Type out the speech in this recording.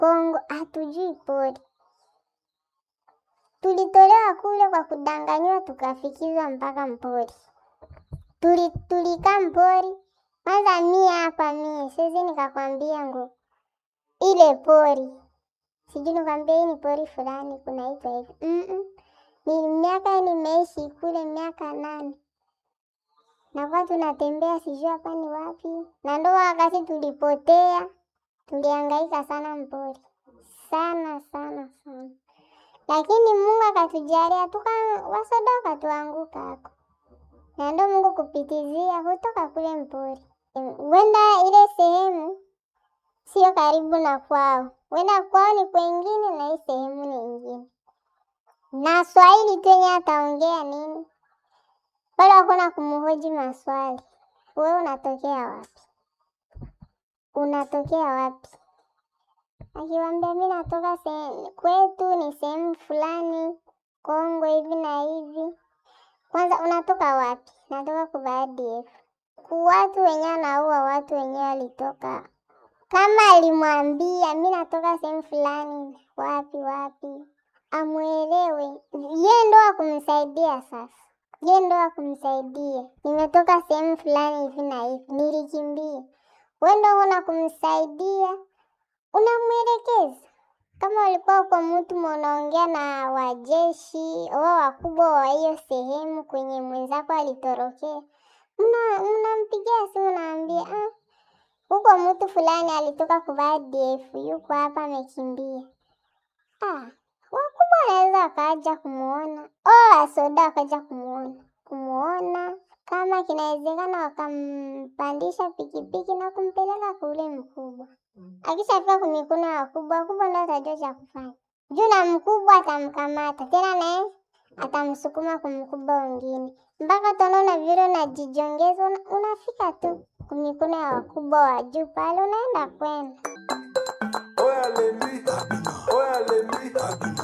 Kongo hatujui pori. Tulitolewa kule kwa kudanganyiwa, tukafikizwa mpaka mpori. Tuli tulikaa mpori kwanza. Mie hapa mie siwezi nikakwambia ngo ile pori sijui nikwambia hii ni pori fulani kunaitwa hivi mm -mm. Ni miaka nimeishi kule miaka nane nakuwa tunatembea sijui hapa ni wapi, na ndo wakati tulipotea, tulihangaika sana mpori sana sana sana, lakini Mungu akatujalia tuka wasoda wakatuanguka hako, na ndo Mungu kupitizia kutoka kule mpori. Wenda ile sehemu sio karibu na kwao, wenda kwao ni kwengine na hii sehemu ni ingine, na Swahili tenye ataongea nini wala hakuna kumhoji maswali. Wewe unatokea wapi? Unatokea wapi? Akiwambia mi natoka sehemu kwetu ni sehemu fulani Kongo hivi na hivi. Kwanza unatoka wapi? Natoka kwa ADF. Ku watu wenyewe anaua watu wenyewe walitoka. Kama alimwambia mi natoka sehemu fulani wapi wapi, amwelewe ye ndo akumsaidia sasa ye ndo akumsaidia. Nimetoka sehemu fulani hivi na hivi, nilikimbia. We ndo una kumsaidia, unamwelekeza. Kama ulikuwa kwa mtu unaongea na wajeshi wao wakubwa wa hiyo sehemu kwenye mwenzako alitorokea, mnampigia simu, naambia ah, huko mtu fulani alitoka kuvaa ADF yuko hapa amekimbia. Ah, wakubwa wanaweza wakaja kumuona o wasoda wakaja kumuona kumuona, kama kinawezekana wakampandisha pikipiki na kumpeleka kule mkubwa. Akishafika kumikono ya wakubwa, wakubwa ndo atajua cha kufanya juu, na mkubwa atamkamata tena, naye atamsukuma kumkubwa wengine, mpaka utaona vile unajijongeza, unafika tu kumikono ya wakubwa wa juu pale, unaenda kwenda Oya lemi, oya lemi,